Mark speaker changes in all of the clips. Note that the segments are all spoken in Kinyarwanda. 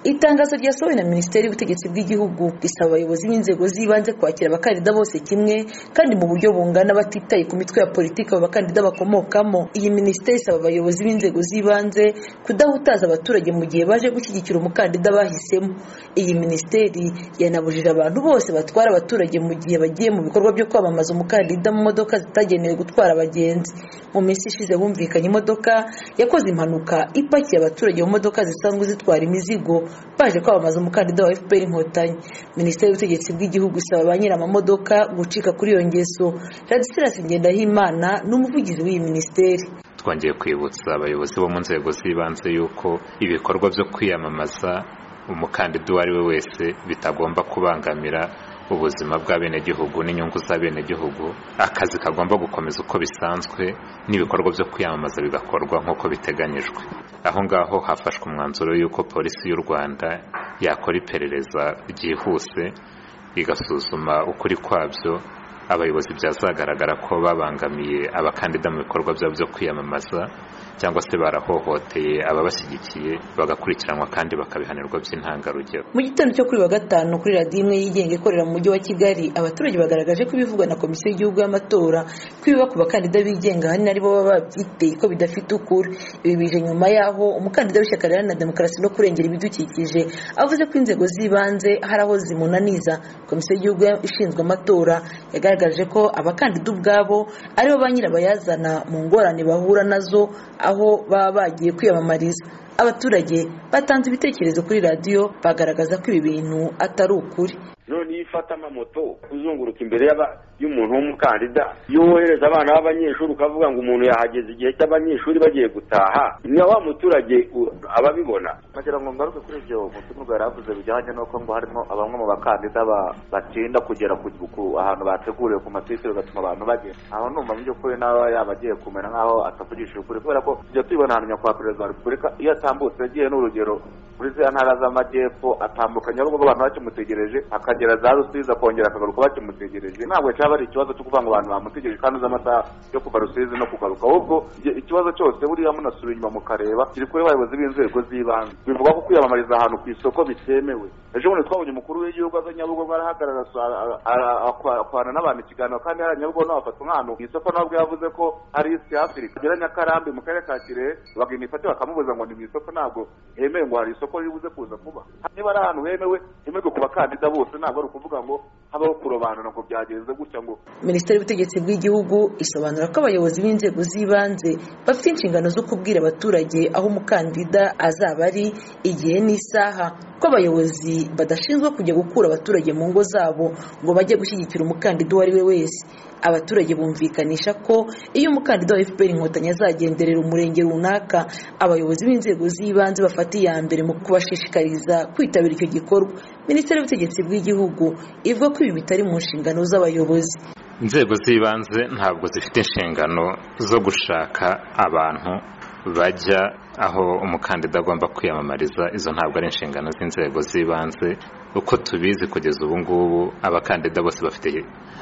Speaker 1: itangazo ryasohowe na minisiteri y'ubutegetsi bw'igihugu risaba abayobozi b'inzego z'ibanze kwakira abakandida bose kimwe kandi mu buryo bungana batitaye ku mitwe ya politiki abo bakandida bakomokamo iyi minisiteri isaba abayobozi b'inzego z'ibanze kudahutaza abaturage mu gihe baje gushyigikira umukandida bahisemo iyi minisiteri yanabujije abantu bose batwara abaturage mu gihe bagiye mu bikorwa byo kwamamaza umukandida mu modoka zitagenewe gutwara abagenzi mu minsi ishize bumvikanye imodoka yakoze impanuka ipakiye abaturage mu modoka zisanzwe zitwara imizigo baje kwamamaza umukandida wa fpr inkotanyi minisiteri y'ubutegetsi bw'igihugu isaba ba nyir'amamodoka gucika kuri iyo ngeso radisirasi ngendahimana ni umuvugizi w'iyi minisiteri
Speaker 2: twongeye kwibutsa abayobozi bo mu nzego z'ibanze yuko ibikorwa byo kwiyamamaza umukandida uwo ari we wese bitagomba kubangamira ubuzima bw'abenegihugu n'inyungu z'abenegihugu akazi kagomba gukomeza uko bisanzwe n'ibikorwa byo kwiyamamaza bigakorwa nk'uko biteganyijwe aho ngaho hafashwe umwanzuro y'uko polisi y'u rwanda yakora iperereza ryihuse igasuzuma ukuri kwabyo abayobozi byazagaragara ko babangamiye abakandida mu bikorwa byabo byo kwiyamamaza cyangwa se barahohoteye ababashyigikiye bagakurikiranwa kandi bakabihanirwa by'intangarugero
Speaker 1: mu gitondo cyo kuri wa gatanu kuri radiyo imwe yigenga ikorera mu mujyi wa kigali abaturage bagaragaje ko ibivugwa na komisiyo y'igihugu y'amatora ko ibiba ku bakandida bigenga ahanini aribo baba babyiteye ko bidafite ukuri ibi bije nyuma y'aho umukandida w'ishyaka riharanira demokarasi no kurengera ibidukikije avuze ko inzego z'ibanze hari aho zimunaniza komisiyo y'igihugu ishinzwe amatora yagaragaje ko abakandida ubwabo aribo ba nyirabayazana mu ngorane bahura nazo aho baba bagiye kwiyamamariza abaturage batanze ibitekerezo kuri radiyo bagaragaza ko ibi bintu atari ukuri
Speaker 3: none iyo ufata amamoto uzunguruka imbere y'umuntu w'umukandida iyo wohereza abana b'abanyeshuri ukavuga ngo umuntu yahageze igihe cy'abanyeshuri bagiye gutaha ni wa muturage ababibona
Speaker 4: kugira ngo ngaruke kuri ibyo mutungo yari avuze bijyanye n'uko ngo harimo bamwe mu bakandida batinda kugera ku ahantu bateguriwe ku matike bigatuma abantu bagera aho numva mu by'ukuri nawe yaba agiye kumera nk'aho atavugishije ukuri kubera ko tujya tubibona ahantu nyakubahwa perezida wa repubulika iyo atambutse yagiye n'urugero muri za ntara z'amajyepfo atambukanye nyarugo abantu bakimutegereje akagera za rusizi akongera akagaruka bakimutegereje ntabwo cyaba ari ikibazo cyo kuvuga ngo abantu bamutegereje kandi uzi amasaha yo kuva rusizi no kugaruka ahubwo ikibazo cyose buriya munasubira inyuma mukareba kiri kuri abayobozi b'inzego z'ibanze bivuga ko kwiyamamariza ahantu ku isoko bitemewe ejo bundi twabonye umukuru w'igihugu aza nyabugogo arahagarara akorana n'abantu ikiganiro kandi hari nyabugogo n'abafata nk'ahantu ku isoko nawe ubwe yavuze ko ari isi afurika agera nyakarambi mu karere ka kirehe bagenda ifate bakamubuza ngo ni mu isoko ntabwo hemewe ngo hari isoko ribuze kuza kuba niba ari ahantu hemewe hemewe ku bakandida bose ntabwo ari ukuvuga ngo habaho kurobanura ngo byagenze gutya ngo
Speaker 1: minisiteri y'ubutegetsi bw'igihugu isobanura ko abayobozi b'inzego z'ibanze bafite inshingano zo kubwira abaturage aho umukandida azaba ari igihe n'isaha ko abayobozi badashinzwe kujya gukura abaturage mu ngo zabo ngo bajye gushyigikira umukandida uwo ari we wese abaturage bumvikanisha ko iyo umukandida wa fpr inkotanyi azagenderera umurenge runaka abayobozi b'inzego z'ibanze bafata iya mbere mu kubashishikariza kwitabira icyo gikorwa minisiteri y'ubutegetsi bw'igihugu ivuga ko ibi bitari mu nshingano z'abayobozi
Speaker 2: inzego z'ibanze ntabwo zifite inshingano zo gushaka abantu bajya aho umukandida agomba kwiyamamariza izo ntabwo ari inshingano z'inzego z'ibanze uko tubizi kugeza ubu ngubu abakandida bose bafite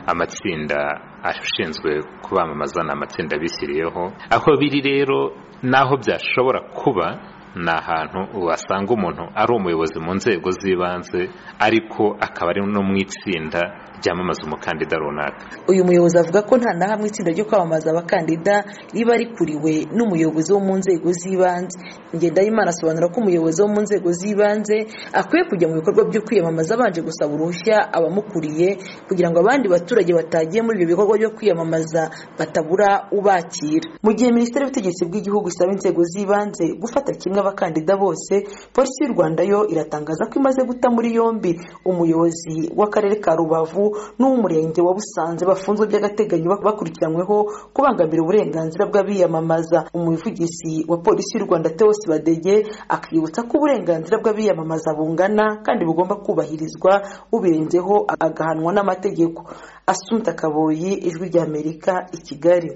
Speaker 2: amatsinda ashinzwe kubamamaza ni amatsinda bishyiriyeho aho biri rero n'aho byashobora kuba ni ahantu wasanga umuntu ari umuyobozi mu nzego z'ibanze ariko akaba ari no mu itsinda ryamamaza umukandida runaka
Speaker 1: uyu muyobozi avuga ko nta na hamwe itsinda ryo kwamamaza abakandida riba rikuriwe n'umuyobozi wo mu nzego z'ibanze ngendahimana asobanura ko umuyobozi wo mu nzego z'ibanze akwiye kujya mu bikorwa byo kwiyamamaza abanje gusaba uruhushya abamukuriye kugira ngo abandi baturage batagiye muri ibyo bikorwa byo kwiyamamaza batabura ubakira mu gihe minisiteri y'ubutegetsi bw'igihugu isaba inzego z'ibanze gufata kimwe abakandida bose polisi y'u rwanda yo iratangaza ko imaze guta muri yombi umuyobozi w'akarere ka rubavu n'uw'umurenge wa busanze bafunzwe by'agateganyo bakurikiranyweho kubangamira uburenganzira bw'abiyamamaza umuvugizi wa polisi y'u rwanda theo sibadege akibutsa ko uburenganzira bw'abiyamamaza bungana kandi bugomba kubahirizwa ubirenzeho agahanwa n'amategeko asunta kaboyi ijwi ry'amerika i kigali